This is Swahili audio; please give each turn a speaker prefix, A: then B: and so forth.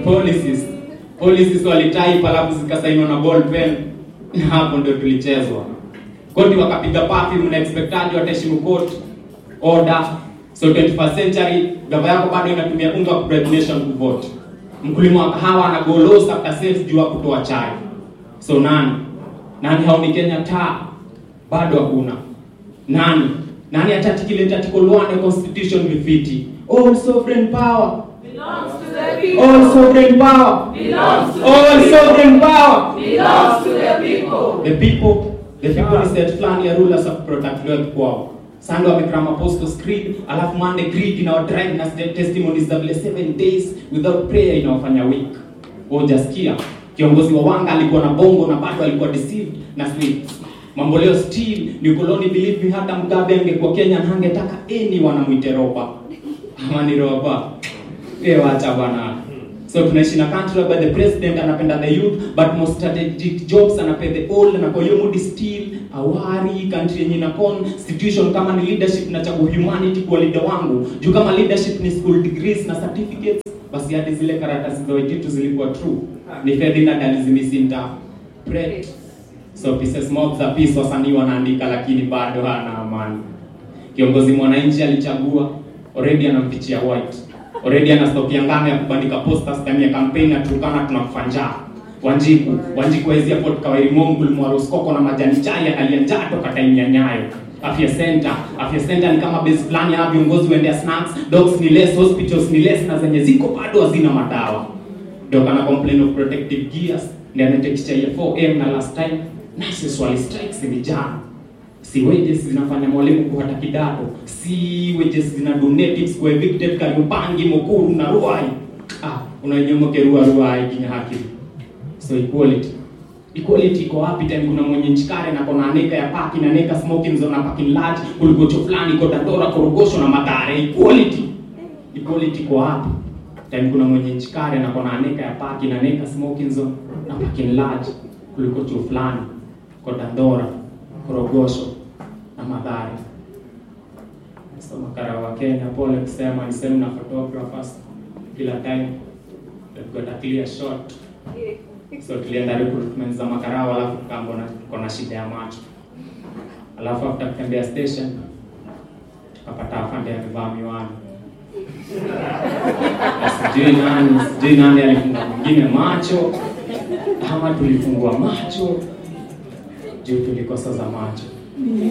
A: policies policies walitype alafu zikasainiwa na ball pen na hapo ndio tulichezwa koti wakapiga pafi mna expectaji wataheshimu court order so 21st century gava yako bado inatumia unga wa bribe nation kuvote mkulima wa kahawa anagolosa after sales juu ya kutoa chai so nani nani haoni Kenya taa bado hakuna nani nani atatikile article 1 ya constitution vifiti all sovereign power
B: Belongs to the people.
A: all sovereign power
B: Belongs to
A: all
B: the people.
A: sovereign power
B: Belongs to the people.
A: the people the people is set fulani ya rulers of protect wealth kwao Sunday wamekrama apostles creed alafu Monday creed inawadrive na st- testimonies za vile seven days without prayer inawafanya weak hujasikia kiongozi wa wanga alikuwa na bongo na bado alikuwa deceived na sweets mambo leo still ni koloni believe me hata Mugabe angekuwa Kenya na hangetaka any wanamwite roba ama ni roba eh wacha bwana so tunaishi na country where the president anapenda the youth but most strategic jobs anapea the old na kwa hiyo mood still awari country yenye na constitution kama ni leadership na chagu humanity kwa leader wangu juu kama leadership ni school degrees na certificates basi hadi zile karatasi za wejitu zilikuwa true ni Ferdinand alizimisinta pray so pieces mob za peace wasanii wanaandika lakini bado hana amani kiongozi mwananchi alichagua already anampichia white already ana stock ya ngano ya kubandika posters time ya campaign na tukana tunakufa njaa Wanjiku Wanjiku waizia Port Kawairi Mongu Mwaroskoko na majani chai analia njaa toka time ya Nyayo Afya Center Afya Center ni kama base plan ya viongozi waendea snacks dogs ni less hospitals ni less na zenye ziko bado hazina madawa ndio kana complain of protective gears ndio anatekisha ya 4M na last time nurses wali strikes ni jana si wages zinafanya mwalimu kuhata kidato si wages zina donatives kwa evicted Kariobangi Mukuru na Ruai ah unanyomoke Rua Ruai kinya haki so equality equality iko wapi time kuna mwenye nchikare na kona aneka ya paki na neka smoking zone na parking lot kuligocho fulani iko Dandora Korogosho na Mathare equality equality iko wapi time kuna mwenye nchikare na kona aneka ya paki na neka smoking zone na parking lot kuliko chuo fulani kwa Dandora Korogosho na Mathare. So makara wa Kenya, pole kusema ni same na photographers kila time they've got a clear shot. So tulienda recruitment za makarao, alafu tukaambiwa na tuko na shida ya macho, alafu after kutembea station tukapata afande amevaa miwani Na sijui nani sijui nani alifunga mwingine macho ama tulifungua macho juu tulikosa za macho